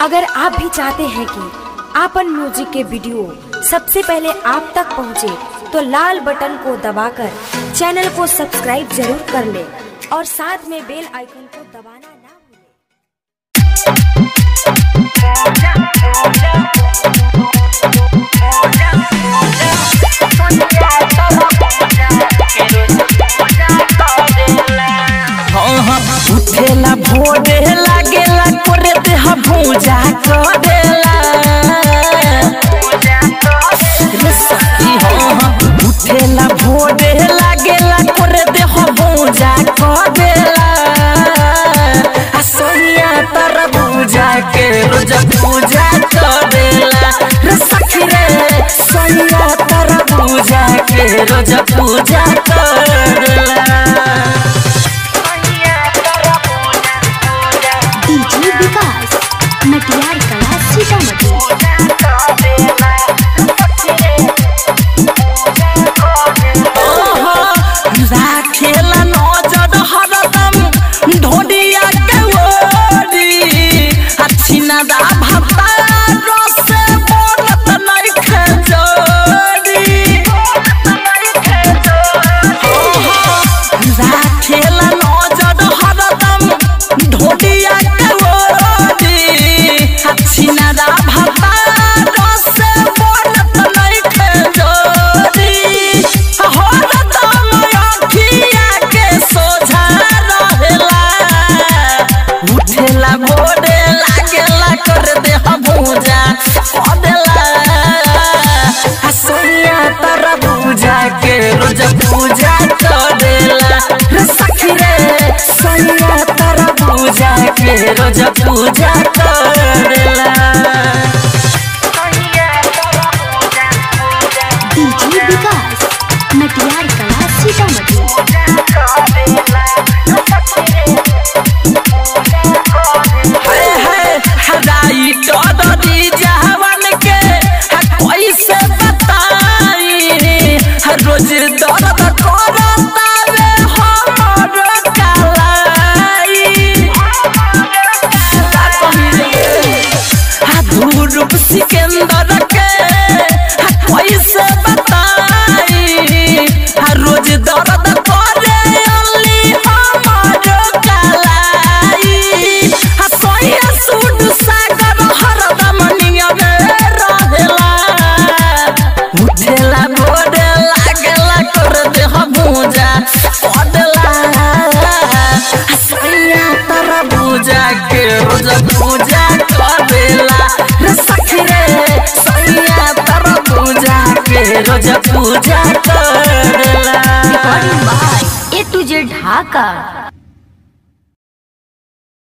अगर आप भी चाहते हैं कि आपन म्यूजिक के वीडियो सबसे पहले आप तक पहुंचे, तो लाल बटन को दबाकर चैनल को सब्सक्राइब जरूर कर ले और साथ में बेल आइकन को दबाना ना भूलें। हाँ हाँ उठेला भोरे लागेला करे देह भूजा करेला रे सखी हाँ हाँ उठेला भोरे लागेला करे देह भूजा करेला आ सोनिया तर भूजा के रोज पूजा करेला रे सखी रे सोनिया तर भूजा के रोज पूजा करेला डीजे विकास मटियार कला सीतामढ़ी राखेला नजर हरदम ढोडिया के ओरी अच्छी नदा भत्ता रसे बोलत नहीं खजोरी राखेला नजर हरदम ढोडिया के ओरी अच्छी नदा भत्ता रसे बोलत नहीं खजोरी हरदम अखिया के सोझा रहेला उठेला भोरे लागेला कर दे भूजा कदेला आ सोनिया तर भूजा के रोज पूजा करेला रे सखी रे सोनिया तर भूजा के रोज पूजा करेला डीजे विकास मटियार कला सीतामढ़ी हाय हाय हदाई चौधरी जहवन के हा कैसे बताई हा रोज दर्द करता रे हमर कलाई का कही हा धूरुप सिकंदर के हा कैसे बताई हा रोज दर्द करे अली हमर कलाई हा सोया सुड सागर हरदम नियमे रहेला उठेला भोरे लागेला कर देह भूजा कदेला सोया तर भूजा के रोज पूजा करेला रे सखी रे सोया तर भूजा के रोज पूजा करेला recording by A to Z Dhaka